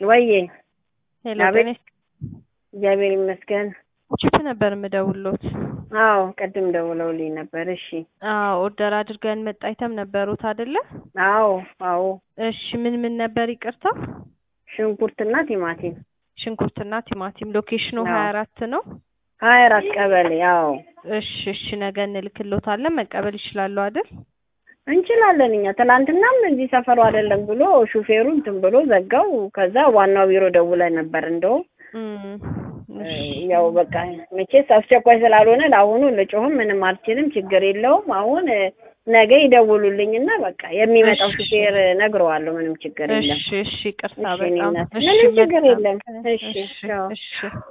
ወዬ ሄሎ አቤት። ጤና እግዚአብሔር ይመስገን። ቺፕ ነበር የምደውሎት። አዎ ቅድም ደውለውልኝ ነበር። እሺ አዎ ኦርደር አድርገን መጣ አይተም ነበሩት አይደለ? አዎ አዎ እሺ ምን ምን ነበር ይቅርታ? ሽንኩርትና ቲማቲም ሽንኩርትና ቲማቲም። ሎኬሽኑ አዎ። ሀያ አራት ነው። ሀያ አራት ቀበሌ አዎ እሺ እሺ ነገ እንልክሎታለን መቀበል ይችላሉ አይደል? እንችላለን እኛ ትናንትናም እዚህ ሰፈሩ አይደለም ብሎ ሹፌሩ እንትን ብሎ ዘጋው። ከዛ ዋናው ቢሮ ደውለን ነበር እንደውም እም፣ እሺ። ያው በቃ መቼስ አስቸኳይ ስላልሆነ ለአሁኑ ልጮህም ምንም አልችልም። ችግር የለውም። አሁን እ፣ ነገ ይደውሉልኝና በቃ የሚመጣው እሺ። ሹፌር ነግረዋለሁ። ምንም ችግር የለም። እሺ እሺ ይቅርታ እሺ እኔ በጣም እናት፣ እሺ ምንም ችግር በጣም የለም። ከ- እሺ እሺ ቻው። እሺ